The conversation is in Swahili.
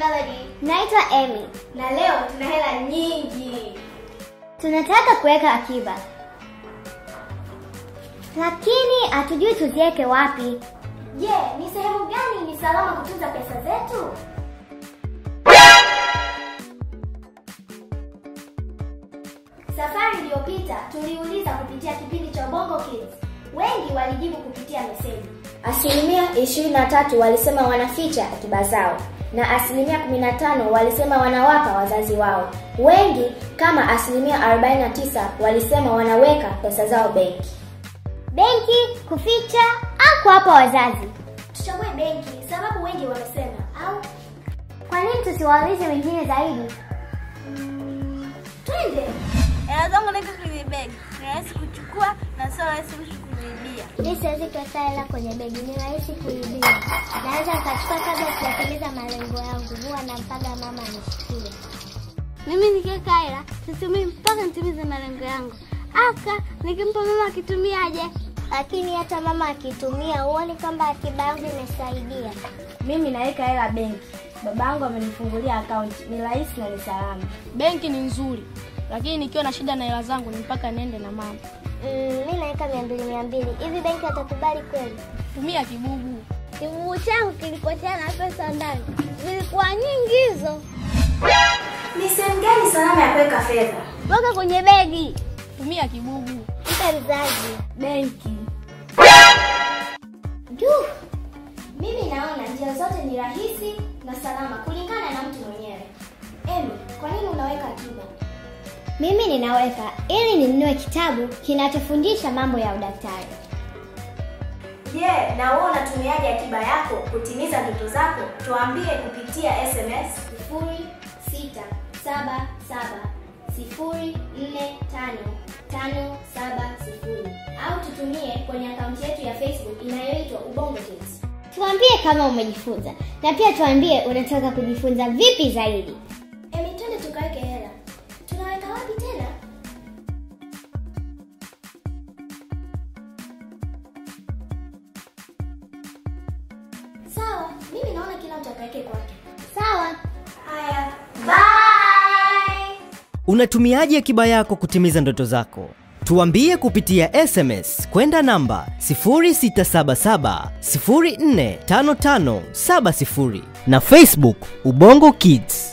Melody Naitwa Amy. na leo tuna hela nyingi. Tunataka kuweka akiba, lakini hatujui tuziweke wapi. Je, ni sehemu gani ni salama kutunza pesa zetu? Safari iliyopita tuliuliza kupitia kipindi cha Bongo Kids. Wengi walijibu kupitia meseji. Asilimia 23 walisema wanaficha akiba zao na asilimia 15 walisema wanawapa wazazi wao. Wengi kama asilimia 49 walisema wanaweka pesa zao benki. Benki, kuficha au kuwapa wazazi? Tuchague benki sababu wengi wamesema au Kwa nini tusiwaulize wengine zaidi? twende. Hela zangu naweka kwenye begi, ni rahisi kuchukua na sio rahisi mtu kuniibia. Mi siwezi kuweka hela kwenye begi, ni rahisi kuibiwa. Naweza nikachukua kabla sijatimiza malengo yangu, huwa nampaga mama anishikie. Mimi nikiweka hela situmii mpaka nitimize malengo yangu. Aka nikimpa mama akitumiaje? Lakini hata mama akitumia, huoni kwamba akiba yangu imesaidia? Mimi naweka hela benki. Babangu amenifungulia akaunti, ni rahisi na ni salama. Benki ni nzuri, lakini nikiwa na shida na hela zangu ni mpaka niende na mama. Mm, mi naweka mia mbili mia mbili hivi, benki watakubali kweli? Tumia kibubu. Kibubu changu kilipotea na pesa ndani zilikuwa nyingi hizo. Ni sehemu gani salama ya kuweka fedha? Weka kwenye begi. Tumia kibubu. Mpe mzazi. Benki. Duh, Mimi naona njia zote ni rahisi na salama kulingana na mtu mwenyewe. Emi, kwa nini unaweka akiba? mimi ninaweka ili ninunue kitabu kinachofundisha mambo ya udaktari. Je, na wewe unatumiaje akiba yako kutimiza ndoto zako? Tuambie kupitia SMS 0677045570 au tutumie kwenye akaunti yetu ya Facebook inayoitwa Ubongo Kids. Tuambie kama umejifunza na pia tuambie unataka kujifunza vipi zaidi. Emi, twende tukaweke hela. Tunaweka wapi tena? Sawa, mimi naona kila mtu akaweke kwake. Sawa. Haya, bye. Unatumiaje akiba yako kutimiza ndoto zako? Tuambie kupitia SMS kwenda namba 0677 045570 na Facebook Ubongo Kids.